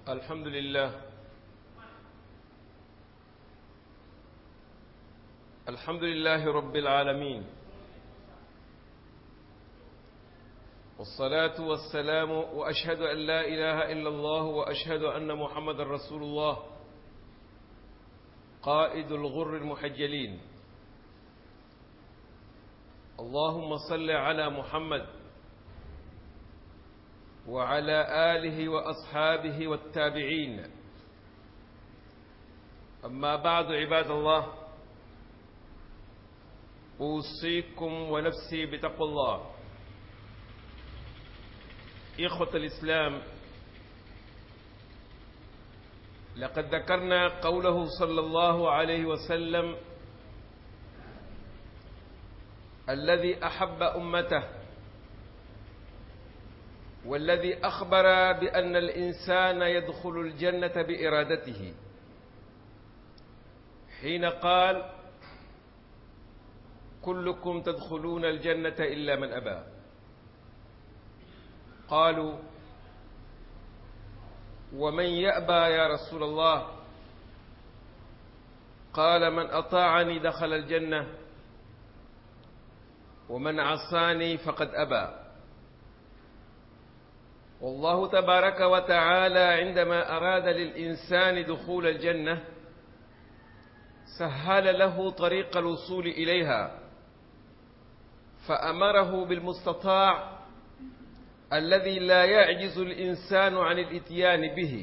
الحمد لله الحمد لله رب العالمين والصلاة والسلام وأشهد أن لا إله إلا الله وأشهد أن محمد رسول الله قائد الغر المحجلين اللهم صل على محمد وعلى آله وأصحابه والتابعين أما بعد عباد الله أوصيكم ونفسي بتقوى الله إخوة الإسلام لقد ذكرنا قوله صلى الله عليه وسلم الذي أحب أمته والذي أخبر بأن الإنسان يدخل الجنة بإرادته حين قال كلكم تدخلون الجنة إلا من أبى قالوا ومن يأبى يا رسول الله قال من أطاعني دخل الجنة ومن عصاني فقد أبى والله تبارك وتعالى عندما أراد للإنسان دخول الجنة سهل له طريق الوصول إليها فأمره بالمستطاع الذي لا يعجز الإنسان عن الإتيان به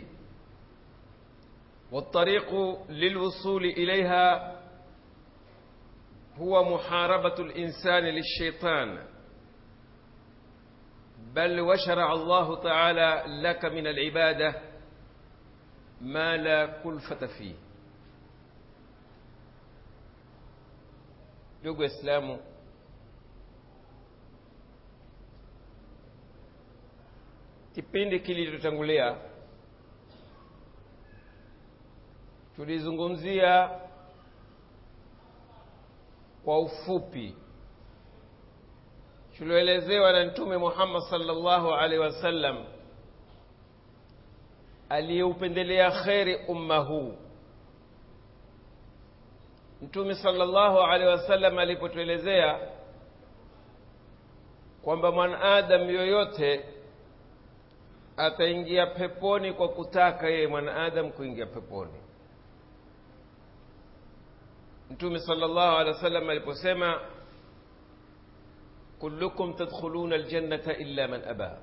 والطريق للوصول إليها هو محاربة الإنسان للشيطان بل وشرع الله تعالى لك من العبادة ما لا كلفة فيه ndugu waislamu kipindi kilichotangulia tulizungumzia kwa ufupi tulioelezewa na mtume Muhammad sallallahu alaihi wasallam aliyeupendelea kheri umma huu mtume sallallahu alaihi wasallam alipotuelezea kwamba mwanadamu yoyote ataingia peponi kwa kutaka yeye mwanadamu kuingia peponi mtume sallallahu alaihi wasallam aliposema kullukum tadkhuluna aljannata illa man aba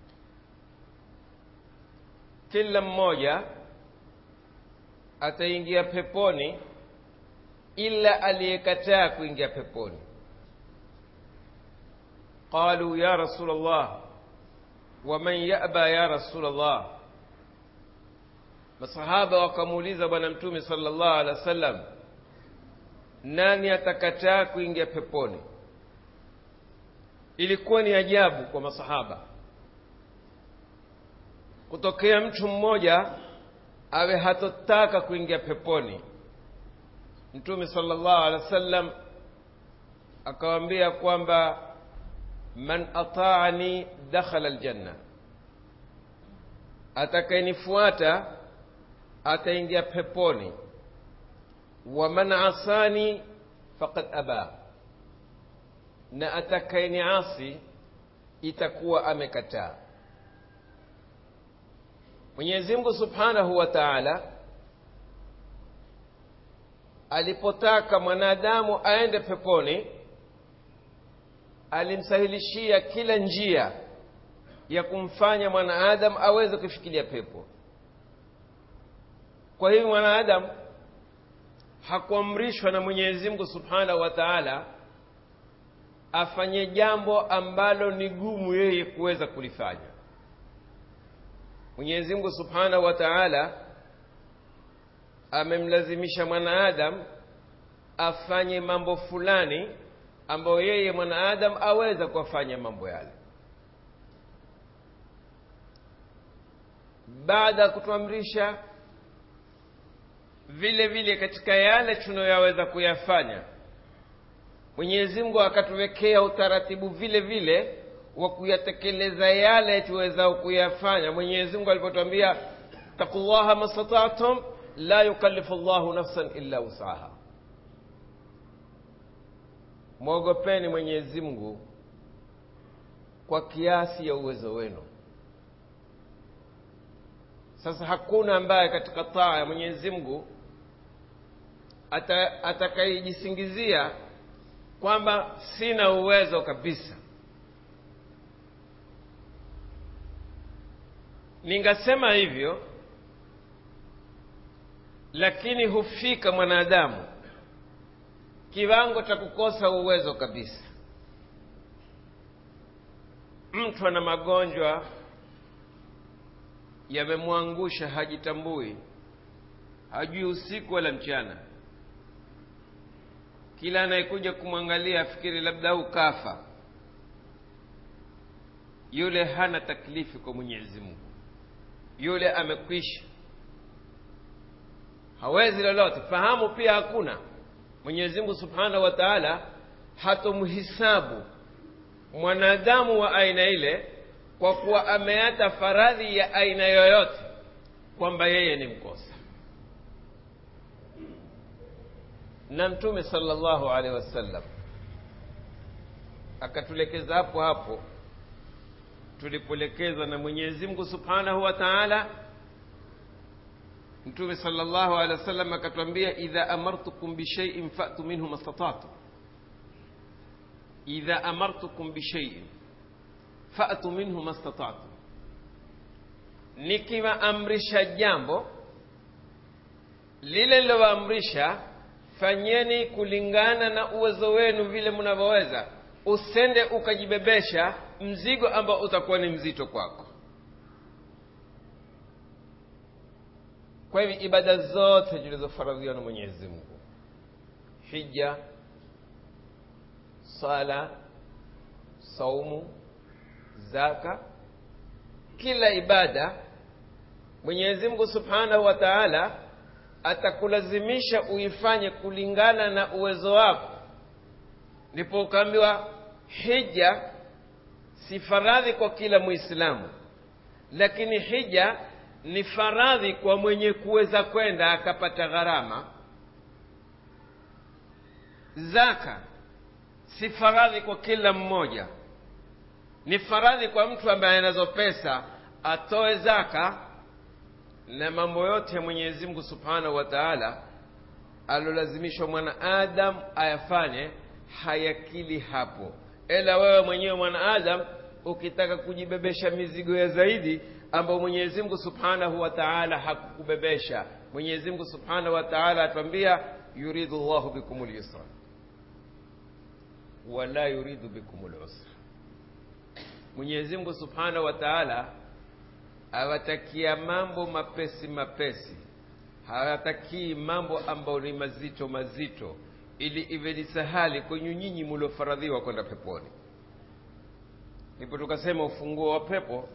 kila mmoja ataingia peponi ila aliyekataa kuingia peponi qalu ya rasul allah waman yaba ya rasul allah masahaba wakamuuliza bwana mtume sallallahu alaihi wasallam nani atakataa kuingia peponi ilikuwa ni ajabu kwa masahaba kutokea mtu mmoja awe hatotaka kuingia peponi mtume sallallahu alaihi wasallam akawaambia kwamba man ataani dakhala aljanna atakayenifuata ataingia peponi wa man asani faqad aba na atakayeniasi itakuwa amekataa Mwenyezi Mungu Subhanahu wa Ta'ala alipotaka mwanadamu aende peponi alimsahilishia kila njia ya kumfanya mwanadamu aweze kufikiria pepo kwa hivyo mwanadamu hakuamrishwa na Mwenyezi Mungu Subhanahu wa Ta'ala afanye jambo ambalo ni gumu yeye kuweza kulifanya Mwenyezi Mungu Subhanahu wa Ta'ala amemlazimisha mwanaadamu afanye mambo fulani ambayo yeye mwanaadamu aweza kufanya mambo yale baada ya kutuamrisha vile vile katika yale tunayoyaweza kuyafanya Mwenyezi Mungu akatuwekea utaratibu vile vile wa kuyatekeleza yale tuwezao kuyafanya Mwenyezi Mungu alipotwambia اتقوا الله ما استطعتم لا يكلف الله نفسا إلا وسعها mwogopeni mwenyezi mungu kwa kiasi ya uwezo wenu sasa hakuna ambaye katika taa ya mwenyezi mungu ata, atakayejisingizia kwamba sina uwezo kabisa ningasema hivyo lakini hufika mwanadamu kiwango cha kukosa uwezo kabisa mtu ana magonjwa yamemwangusha hajitambui hajui usiku wala mchana kila anayekuja kumwangalia afikiri labda au kafa yule hana taklifi kwa mwenyezi mungu yule amekwisha hawezi lolote fahamu pia hakuna mwenyezi mungu subhanahu wa taala hatomhisabu mwanadamu wa aina ile kwa kuwa ameata faradhi ya aina yoyote kwamba yeye ni mkosa na mtume sallallahu alaihi wasallam akatulekeza hapo hapo tulipoelekezwa na mwenyezi mungu subhanahu wa taala mtume sallallahu alaihi wasallam akatwambia idha amartukum bishaiin fatu minhu mastatatu idha amartukum bishaiin fatu minhu mastatatu nikiwaamrisha jambo lile lilowaamrisha fanyeni kulingana na uwezo wenu vile mnavyoweza usende ukajibebesha mzigo ambao utakuwa ni mzito kwako kwa hivyo ibada zote zilizofaradhiwa na mwenyezi mungu hija sala saumu zaka kila ibada mwenyezi mungu subhanahu wa taala atakulazimisha uifanye kulingana na uwezo wako ndipo ukaambiwa hija si faradhi kwa kila muislamu lakini hija ni faradhi kwa mwenye kuweza kwenda akapata gharama zaka si faradhi kwa kila mmoja ni faradhi kwa mtu ambaye anazo pesa atoe zaka na mambo yote ya mwenyezi mungu subhanahu wa taala alolazimishwa mwanaadam ayafanye hayakili hapo ila wewe mwenyewe mwanaadam ukitaka kujibebesha mizigo ya zaidi ambayo mwenyezi mungu subhanahu wa taala hakukubebesha mwenyezi mungu subhanahu wa taala atwambia yuridu llahu bikum lyusra wala yuridu bikum lusra mwenyezi mungu subhanahu wa taala awatakia mambo mapesi mapesi hawatakii mambo ambayo ni mazito mazito ili iwe ni sahali kwenye nyinyi muliofaradhiwa kwenda peponi ndipo tukasema ufunguo wa pepo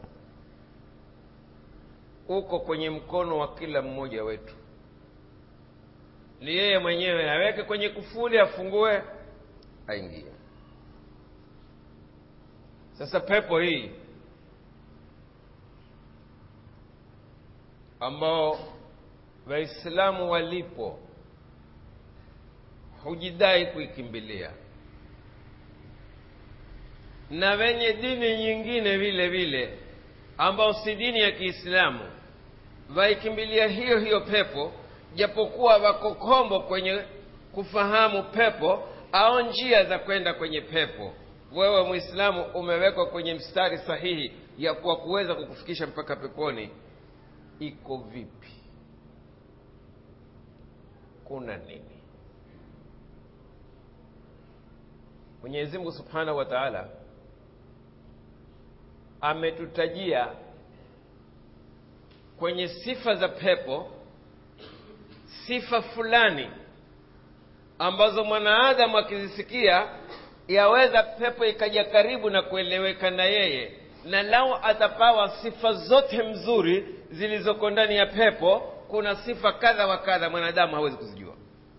uko kwenye mkono wa kila mmoja wetu ni yeye mwenyewe aweke kwenye kufuli afungue aingie sasa pepo hii ambao waislamu walipo hujidai kuikimbilia na wenye dini nyingine vile vile ambao si dini ya kiislamu waikimbilia hiyo hiyo pepo japokuwa wako kombo kwenye kufahamu pepo au njia za kwenda kwenye pepo wewe mwislamu umewekwa kwenye mstari sahihi ya kuwa kuweza kukufikisha mpaka peponi iko vipi kuna nini mwenyezi mungu subhanahu wa taala ametutajia kwenye sifa za pepo sifa fulani ambazo mwanaadamu akizisikia yaweza pepo ikaja karibu na kueleweka na yeye na lao atapawa sifa zote mzuri zilizoko ndani ya pepo kuna sifa kadha wa kadha mwanadamu hawezi kuzijua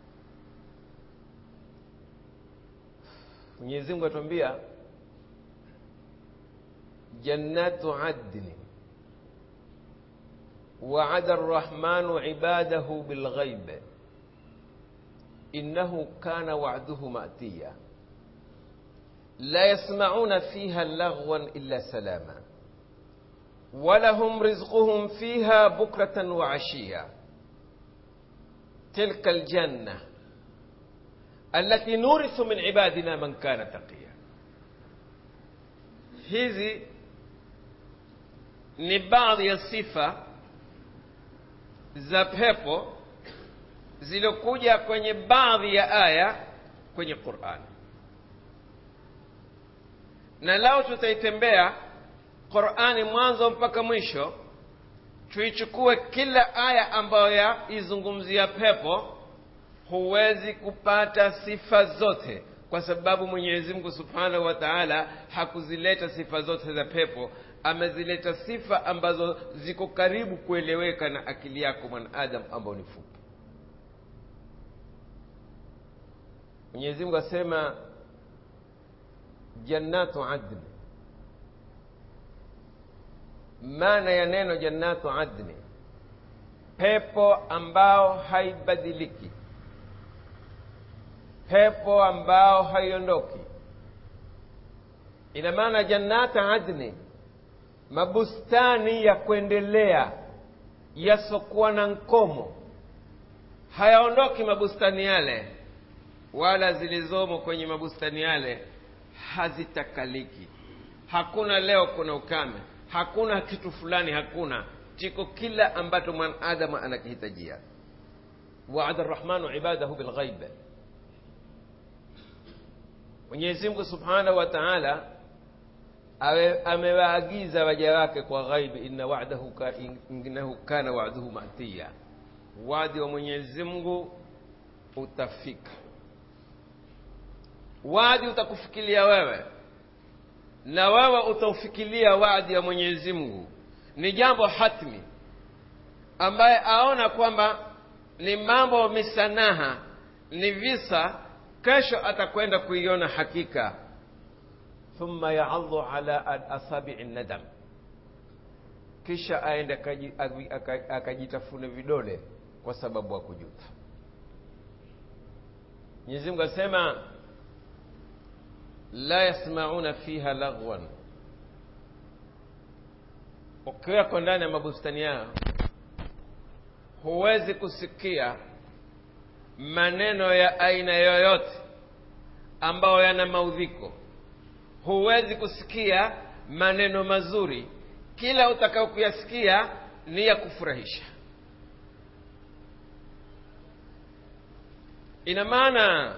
mwenyezi mungu atuambia jannatu adni waada arrahmanu ibadahu bilghaib innahu kana wa'duhu ma'tiya la yasma'una fiha laghwan illa salama ولهم رزقهم فيها بكرة وعشيا تلك الجنة التي نورث من عبادنا من كان تقيا hizi ni baadhi ya sifa za pepo zilizokuja kwenye baadhi ya aya kwenye qurani na lao tutaitembea qurani mwanzo mpaka mwisho tuichukue kila aya ambayo yaizungumzia pepo huwezi kupata sifa zote kwa sababu mwenyezi mungu subhanahu wa taala hakuzileta sifa zote za pepo amezileta sifa ambazo ziko karibu kueleweka na akili yako mwanadamu ambao ni fupi mwenyezi mungu asema jannatu adni maana ya neno jannatu adni pepo ambao haibadiliki pepo ambao haiondoki ina maana jannata adni mabustani ya kuendelea yasokuwa na nkomo hayaondoki mabustani yale wala zilizomo kwenye mabustani yale hazitakaliki hakuna leo kuna ukame hakuna kitu fulani hakuna chiko kila ambacho mwanadamu anakihitajia waada rrahmanu ibadahu bilghaib mwenyezi mungu subhanahu wa taala amewaagiza waja wake kwa ghaibi inna wa'dahu ka, innahu kana wa'duhu matiya wadi wa mwenyezi mungu utafika wadi utakufikilia wewe na wewe utaufikilia wadi ya mwenyezi mungu ni jambo hatmi ambaye aona kwamba ni mambo misanaha ni visa kesho atakwenda kuiona hakika thumma yaadhu ala asabii nadam kisha aende akajitafune vidole kwa sababu ya kujuta mwenyezi mungu asema la yasmauna fiha laghwan ukiweko ndani ya mabustani yao huwezi kusikia maneno ya aina yoyote ambayo yana maudhiko huwezi kusikia maneno mazuri kila utakao kuyasikia ni ya kufurahisha ina maana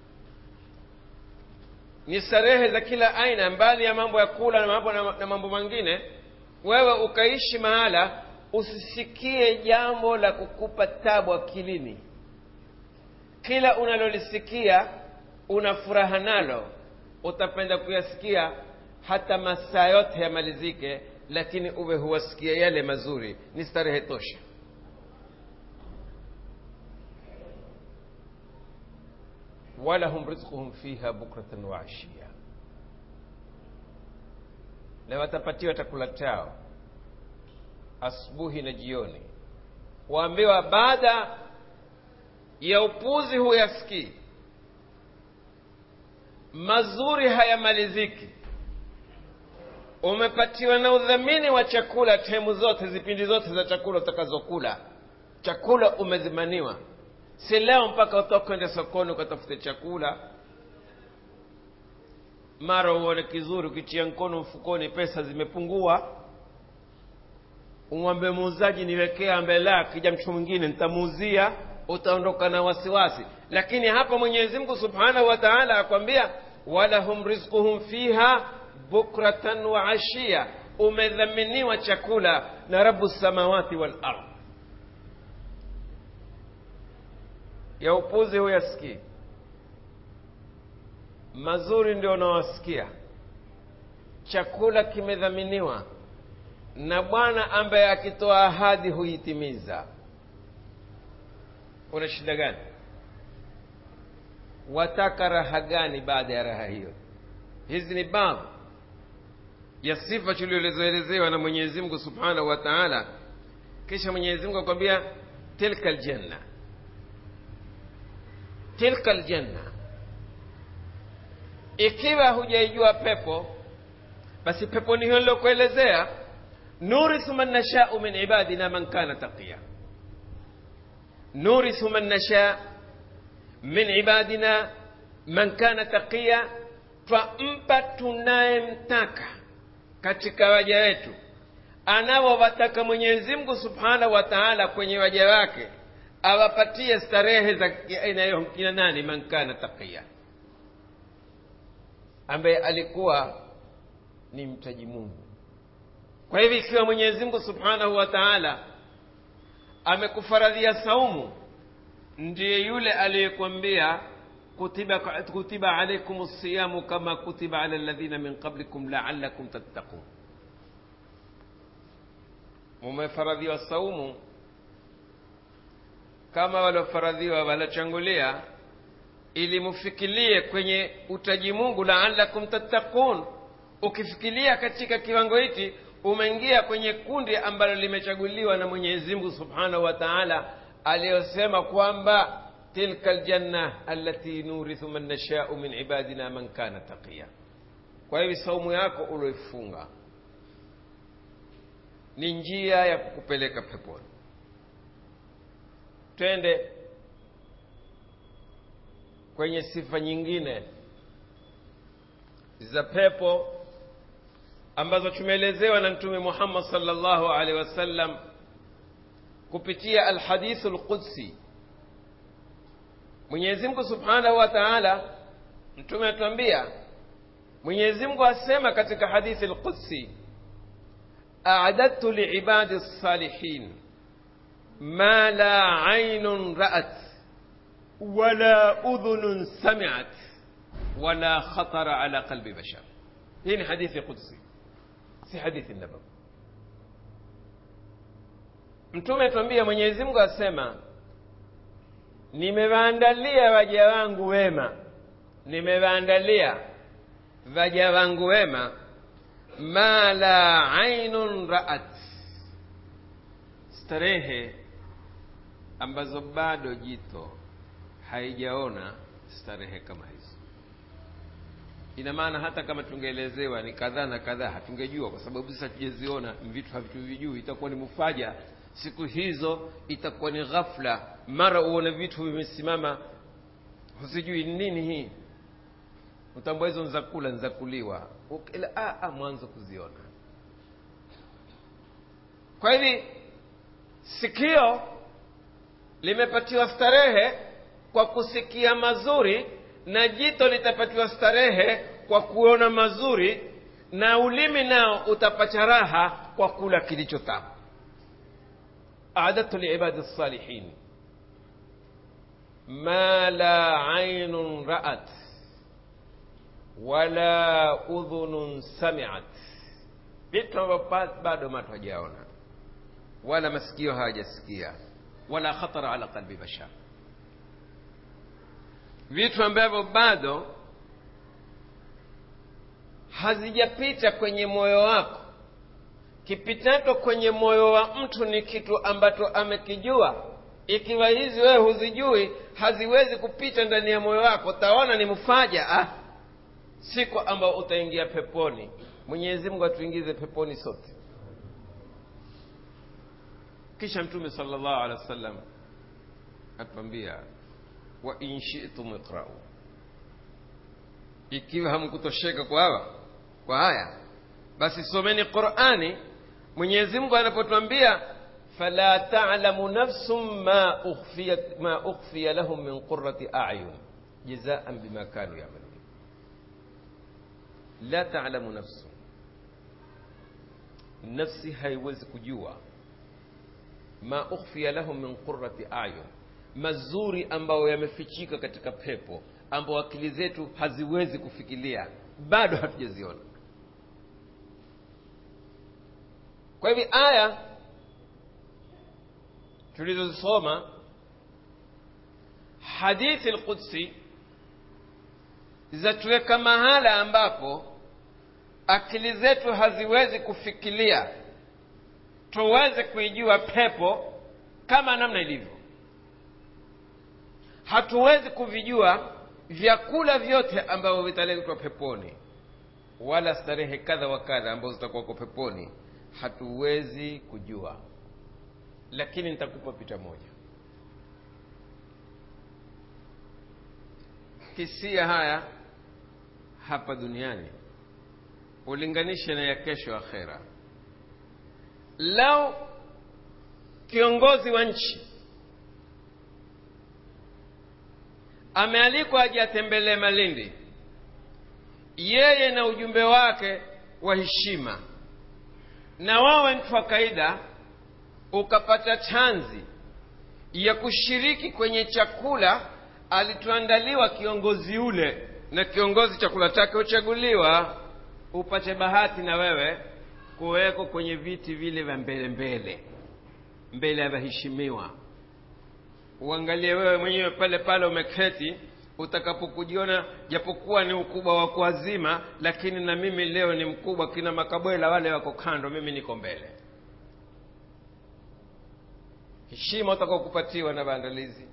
ni starehe za kila aina mbali ya mambo ya kula na mambo, na mambo mengine wewe ukaishi mahala usisikie jambo la kukupa tabu akilini kila unalolisikia una furaha nalo utapenda kuyasikia hata masaa yote yamalizike lakini uwe huwasikia yale mazuri ni starehe tosha walahum rizquhum fiha bukratan wa ashia na watapatiwa chakula chao asubuhi na jioni waambiwa baada ya upuzi huyasikii mazuri hayamaliziki umepatiwa na udhamini wa chakula temu zote zipindi zote za chakula utakazokula chakula umezimaniwa si leo mpaka utoka kwenda sokoni ukatafute chakula mara uone kizuri ukitia mkono mfukoni pesa zimepungua umwambie muuzaji niwekea mbele akija mtu mwingine nitamuuzia utaondoka na wasiwasi lakini hapa mwenyezi mungu subhanahu wa taala akwambia walahum rizquhum fiha bukratan wa ashia umedhaminiwa chakula na rabu samawati wal ardh ya upuzi huyasikii mazuri ndio unawasikia chakula kimedhaminiwa na bwana ambaye akitoa ahadi huitimiza una shida gani wataka raha gani baada ya raha hiyo hizi ni baadhi ya sifa tulioelezewa na mwenyezi mungu subhanahu wa taala kisha mwenyezi mungu akwambia tilka ljanna tilka ljanna ikiwa hujaijua pepo basi pepo ni hiyo nilokuelezea nurithu man nashau min ibadina man kana taqiya nurithu man nasha min ibadina man kana taqiya twampa tunayemtaka katika waja wetu anaowataka mwenyezi mungu subhanahu wa taala kwenye waja wake awapatie starehe za aina hiyo kina nani man kana taqiya ambaye alikuwa ni mtaji mungu kwa hivyo ikiwa mwenyezi mungu subhanahu wa taala amekufaradhia saumu ndiye yule aliyekwambia kutiba, kutiba alaikum siyamu kama kutiba ala ladhina min qablikum laalakum tattaqun mumefaradhiwa saumu kama waliofaradhiwa walochangulia ili mufikirie kwenye utaji mungu laalakum tattaqun ukifikiria katika kiwango hiki umeingia kwenye kundi ambalo limechaguliwa na mwenyezi mungu subhanahu wa taala aliyosema kwamba tilka ljanna allati nurithu man nashau min ibadina man kana taqiya kwa hivi saumu yako ulioifunga ni njia ya kukupeleka peponi twende kwenye sifa nyingine za pepo ambazo tumeelezewa na mtume muhammad salllahu alaihi wasallam kupitia alhadithu lqudsi mwenyezi mungu subhanahu wa taala mtume atuambia mwenyezi mungu asema katika hadithi lqudsi adadtu liibadi lsalihin ma la ainun ra'at wala udhunun samiat wala khatara ala qalbi bashar hii ni hadithi qudsi si hadithi nabawi mtume tuambia mwenyezi mungu asema nimewaandalia waja wangu wema nimewaandalia waja wangu wema ma la ainun raat starehe ambazo bado jito haijaona starehe kama hizo ina maana hata kama tungeelezewa ni kadhaa na kadhaa hatungejua kwa sababu sasa tujaziona vitu havituvijui itakuwa ni mufaja siku hizo itakuwa ni ghafla mara uone vitu vimesimama husijui nini hii utambua hizo nzakula nzakuliwa ila mwanzo kuziona kwa hivi sikio limepatiwa starehe kwa kusikia mazuri na jito litapatiwa starehe kwa kuona mazuri na ulimi nao utapata raha kwa kula kilicho tamu أعددت لعباد الصالحين ما لا عين رأت ولا أذن سمعت vitu ambavyo bado macho hajaona wala masikio hawajasikia wala khatara ala qalbi bashar vitu ambavyo bado hazijapita kwenye moyo wako kipitacho kwenye moyo wa mtu ni kitu ambacho amekijua ikiwa hizi wewe huzijui haziwezi kupita ndani ya moyo wako utaona ni mfaja ah. siku ambao utaingia peponi mwenyezi mungu atuingize peponi sote kisha mtume sala llahu alehi wa sallam atuambia wa in shitum iqrau ikiwa hamkutosheka kwa hawa kwa haya basi someni qurani mwenyezi mungu anapotwambia fala talamu nafsun ma ukhfiya, ma ukhfiya lahum min qurati ayun jazaan bima kanu yamalun la talamu nafsun nafsi haiwezi kujua ma ukhfiya lahum min qurati ayun mazuri ambayo yamefichika katika pepo ambao akili zetu haziwezi kufikiria bado hatujaziona kwa hivi aya tulizozisoma hadithi lqudsi zatuweka mahala ambapo akili zetu haziwezi kufikiria tuweze kuijua pepo kama namna ilivyo hatuwezi kuvijua vyakula vyote ambavyo vitaletwa peponi wala starehe kadha wa kadha ambazo zitakuwako peponi hatuwezi kujua lakini nitakupa picha moja kisia haya hapa duniani ulinganishe na ya kesho akhera lau kiongozi wa nchi amealikwa aje atembelee malindi yeye na ujumbe wake wa heshima na wawe mtu wa kaida ukapata chanzi ya kushiriki kwenye chakula alituandaliwa kiongozi ule na kiongozi chakula chake huchaguliwa upate bahati na wewe kuwekwa kwenye viti vile vya mbele mbele mbele ya waheshimiwa uangalie wewe mwenyewe pale pale umeketi utakapokujiona japokuwa ni ukubwa wa kuazima lakini na mimi leo ni mkubwa kina makabwela wale wako kando mimi niko mbele heshima utakaokupatiwa na maandalizi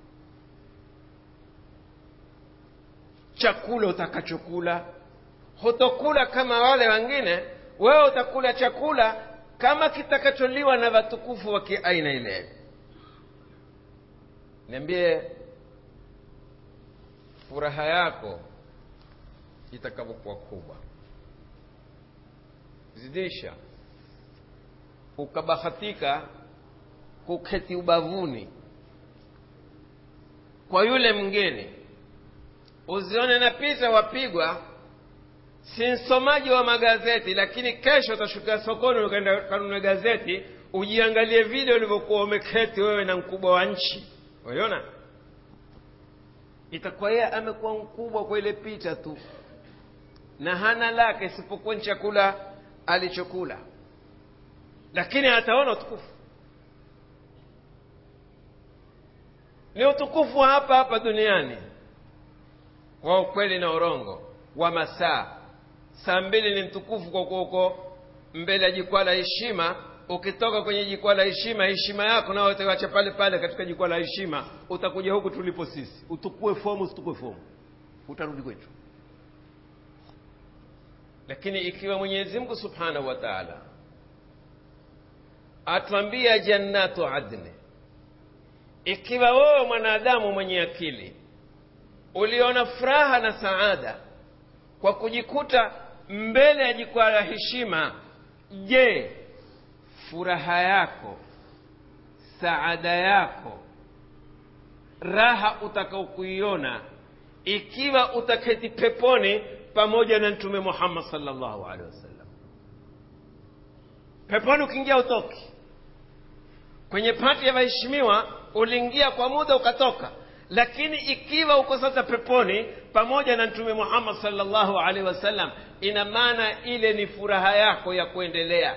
chakula utakachokula hutokula kama wale wengine wewe utakula chakula kama kitakacholiwa na watukufu wa kiaina ile niambie furaha yako itakavyokuwa kubwa zidisha ukabahatika kuketi ubavuni kwa yule mgeni uzione na picha wapigwa si msomaji wa magazeti lakini kesho utashukia sokoni ukaenda kanunue gazeti ujiangalie vile ulivyokuwa umeketi wewe na mkubwa wa nchi unaiona itakuwa yeye amekuwa mkubwa kwa ile picha tu na hana lake isipokuwa ni chakula alichokula lakini ataona utukufu ni utukufu hapa hapa duniani wa ukweli na urongo wa masaa saa mbili ni mtukufu kwa kuwa uko mbele ya jukwaa la heshima ukitoka kwenye jukwaa la heshima heshima yako nao utawacha pale pale katika jukwaa la heshima utakuja huku tulipo sisi utukue fomu usitukue fomu utarudi kwetu lakini ikiwa mwenyezi mungu subhanahu wa taala atwambia jannatu adni ikiwa wewe mwanadamu mwenye akili uliona furaha na saada kwa kujikuta mbele ya jukwaa la heshima je furaha yako saada yako raha utakaokuiona ikiwa utaketi peponi pamoja na mtume muhammad salllahu alehi wasallam peponi ukiingia utoki kwenye pati ya waheshimiwa uliingia kwa muda ukatoka lakini ikiwa uko sasa peponi pamoja na mtume muhammad salllahu alaihi wasallam ina maana ile ni furaha yako ya kuendelea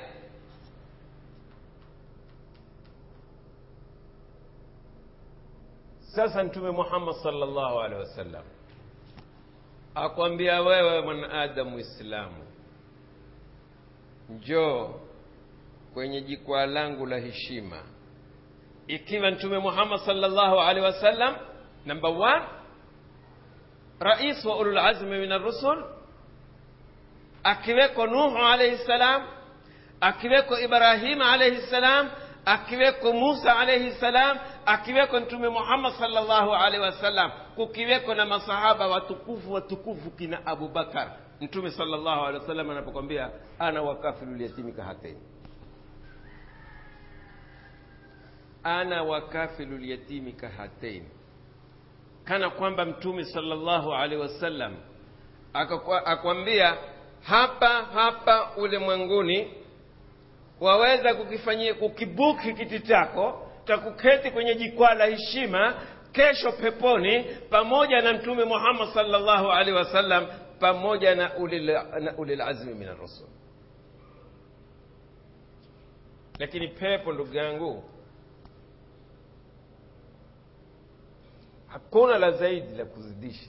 sasa mtume muhammad salllahu alaihi wasallam akwambia wewe mwanadamu islamu njoo kwenye jikwaa langu la heshima ikiwa mtume muhammad salllahu alaihi wasallam number one rais wa ululazmi min arrusul akiweko nuhu alaihi ssalam akiweko ibrahima alaihi ssalam akiweko musa alaihi ssalam akiweko mtume muhammad salllahu alaihi wasallam kukiweko na masahaba watukufu watukufu kina abubakar mtume salllahu alehi wasallam anapokwambia ana wakafilu lyatimi kahateni ana wakafilu lyatimi kahatain kana kwamba mtume salllahu alaihi wasallam akwambia hapa hapa ulimwenguni waweza kukifanyia kukibuki kiti chako cha kuketi kwenye jikwaa la heshima kesho peponi pamoja na mtume muhammad salllahu alaihi wasallam pamoja na ulilazmi min arrusul lakini pepo ndugu yangu hakuna la zaidi la kuzidisha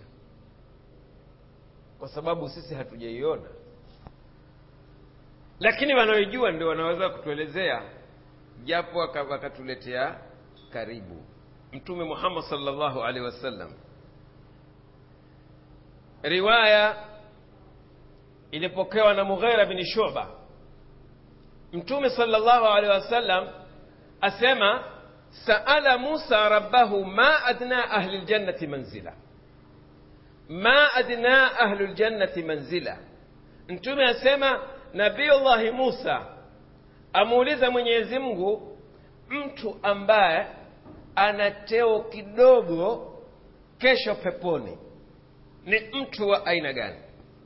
kwa sababu sisi hatujaiona lakini wanaoijua ndio wanaweza kutuelezea japo wakatuletea karibu mtume muhammad salllahu alaihi wasallam riwaya ilipokewa na mughera bni shuba mtume salllahu alaihi wasallam asema saala musa rabbahu ma adna ahli ljannati manzila ma adna ahlu ljannati manzila mtume asema nabiyullahi musa amuuliza mwenyezi mungu mtu ambaye ana teo kidogo kesho peponi ni mtu wa aina gani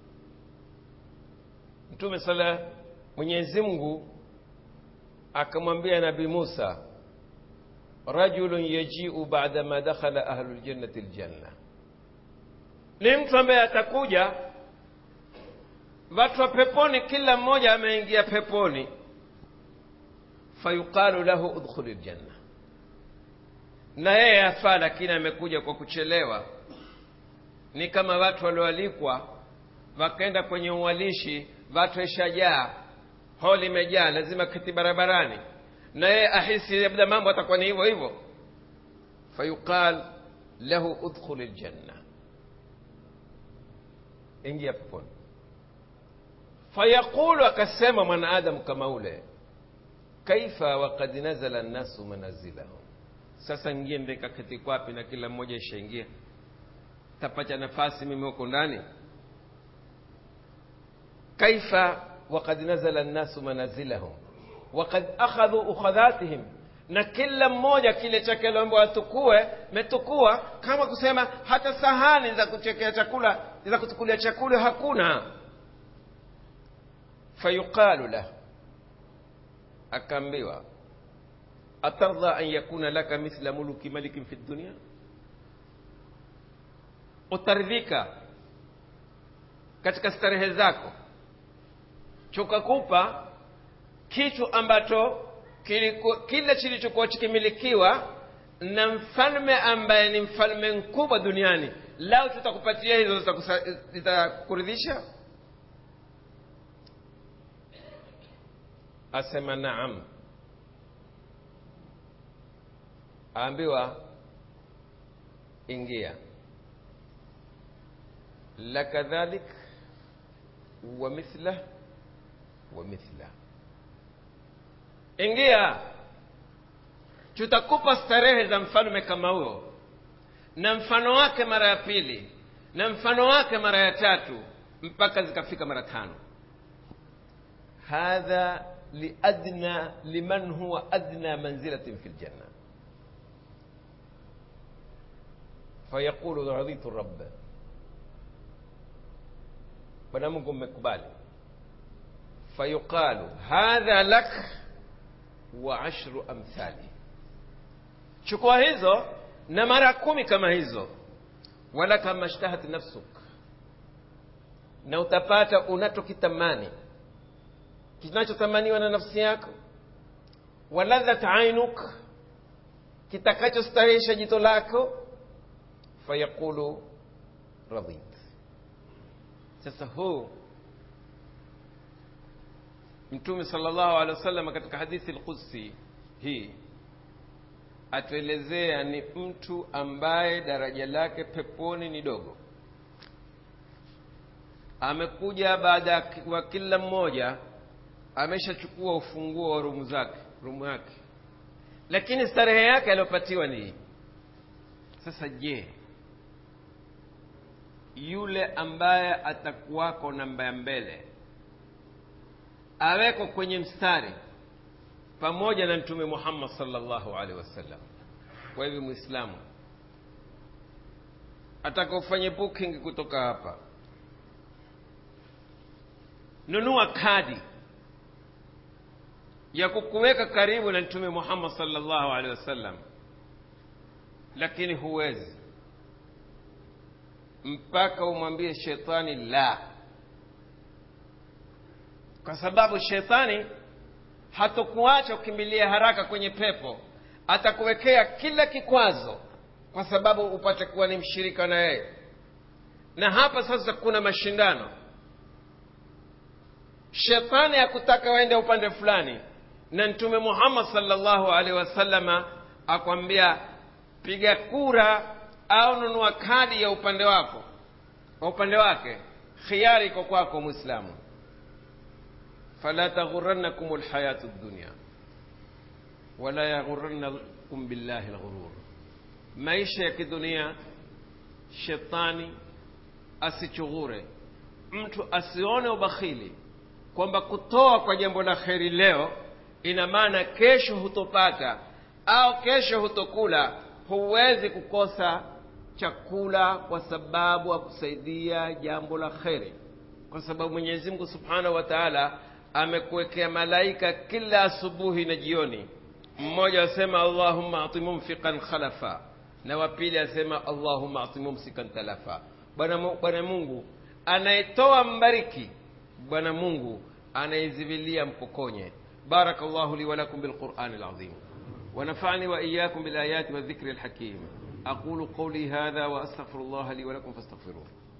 mtume sala mwenyezi mungu akamwambia nabi musa rajulun yajiu bada ma dakhala ahlu ljannati ljanna ni mtu ambaye atakuja watu wa peponi kila mmoja ameingia peponi fayuqalu lahu udkhuli ljanna na yeye afaa lakini amekuja kwa kuchelewa ni kama watu walioalikwa wakaenda kwenye uwalishi watu ishajaa holi imejaa lazima kiti barabarani na yeye ahisi labda mambo atakuwa ni hivyo hivyo fayuqal lahu udkhuli ljanna ingia peponi fayaqulu akasema mwanaadamu kama ule kaifa wakad nazala nnasu manazilahum sasa ngie ndekaketi kwapi na kila mmoja ishaingia tapata nafasi mimi huko ndani kaifa wakad nazala nnasu manazilahum wakad akhadhu ukhadhatihim na kila mmoja kile chake aliomba watukue metukua kama kusema hata sahani za kuchekea chakula za kutukulia chakula hakuna fayuqalu lahu akaambiwa atardha an yakuna laka mithla muluki malikin fi dunia utaridhika katika starehe zako chukakupa kitu ambacho kile kilichokuwa chikimilikiwa na mfalme ambaye ni mfalme mkubwa duniani lao tutakupatia hizo zitakuridhisha asema naam aambiwa ingia laka dhalik wa mithlah wa mithlah ingia tutakupa starehe za mfalme kama huo na mfano wake mara ya pili na mfano wake mara ya tatu mpaka zikafika mara tano hadha liadna liman huwa adna manzilatin fi ljanna fayaqulu raditu rabba bwana mungu mmekubali fayuqalu hadha lak wa ashru amthali chukua hizo na mara kumi kama hizo wala kama shtahat nafsuk na utapata unachokitamani kinachotamaniwa na nafsi yako waladhat ainuk kitakachostahisha jito lako fayaqulu radit sasa huu mtume sallallahu alaihi wasallam katika hadithi lqudsi hii atuelezea ni mtu ambaye daraja lake peponi ni dogo amekuja baada ya kila mmoja ameshachukua ufunguo wa rumu zake rumu yake lakini starehe yake aliyopatiwa ni hii sasa je yule ambaye atakuwako namba ya mbele aweko kwenye mstari pamoja na mtume muhammad salllahu alaihi wasallam kwa hivyo mwislamu ataka ufanye booking kutoka hapa nunua kadi ya kukuweka karibu na mtume muhammad salllahu alaihi wasallam lakini huwezi mpaka umwambie shetani la kwa sababu shetani hatokuacha ukimbilia haraka kwenye pepo atakuwekea kila kikwazo kwa sababu upate kuwa ni mshirika na yeye na hapa sasa kuna mashindano shetani hakutaka waende upande fulani na mtume muhammad salllahu alaihi wasallama akwambia piga kura au nunua kadi ya upande wako kwa upande wake khiari iko kwako mwislamu fala taghurannakum lhayatu dunya wala yaghurannakum billahi lghurur maisha ya kidunia shetani asichughure mtu asione ubakhili kwamba kutoa kwa jambo la kheri leo ina maana kesho hutopata au kesho hutokula huwezi kukosa chakula kwa sababu akusaidia jambo la kheri kwa sababu mwenyezi mungu subhanahu wa taala amekuwekea malaika kila asubuhi na jioni mmoja asema allahumma ati mumfiqan khalafa na wa pili asema allahumma ati mumsikan talafa bwana bwana mungu anayetoa mbariki bwana mungu anayezivilia mpokonye بارك الله لي ولكم بالقرآن العظيم ونفعني وإياكم بالآيات والذكر الحكيم أقول قولي هذا وأستغفر الله لي ولكم فاستغفروه